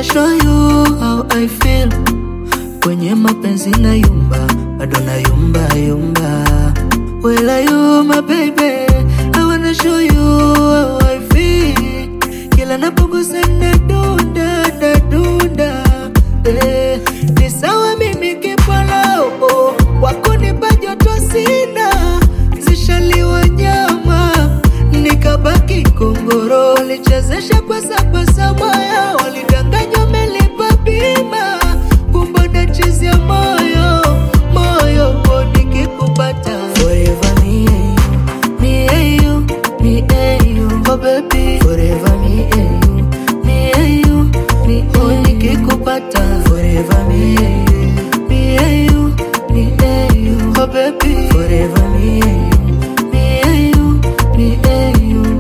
show you how I feel. Kwenye mapenzi na yumba, bado na yumba yumba. Well, are you my baby? I wanna show you how I feel. Kila napogusa na dunda na dunda. Eh, ni sawa mimi kipala oh, wako nipa joto sina, zishaliwa nyama nikabaki kongoro, walichezesha kwa sapasa moyo, walidanganywa melipa bima, kumbe nachezea moyo moyo oh, nikikupata forever me and you, me and you, me and you, oh baby forever me and you, me and you, me oh nikikupata forever me and you, me and you, me and you, oh baby forever me and you, me and you, me and you.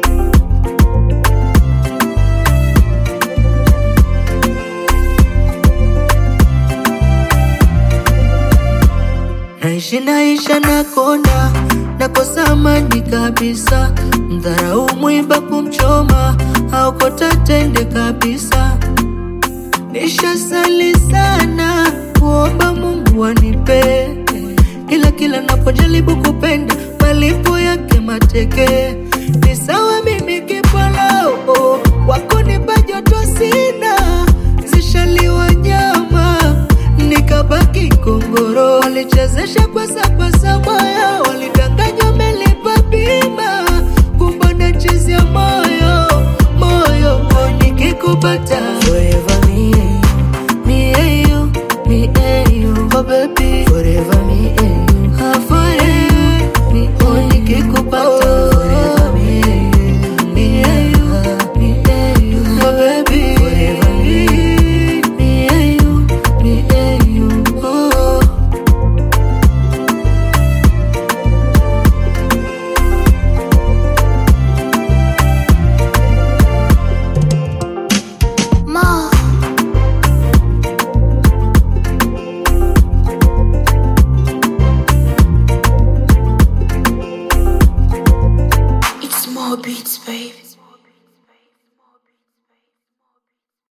Naishi naisha na konda nakosa amani kabisa, mdharau mwiba kumchoma aokota tende kabisa. Nishasali sana kuomba Mungu anipe, ila kila napojaribu kupenda malipo yake mateke. Ni sawa mimi kipala oh, wako nipa joto sina, zishaliwa nyama nikabaki kongoro, walichezesha kwa sapasa moyo, walidanganywa melipa bima, kumbe nachezea moyo moyo, oh, nikikupata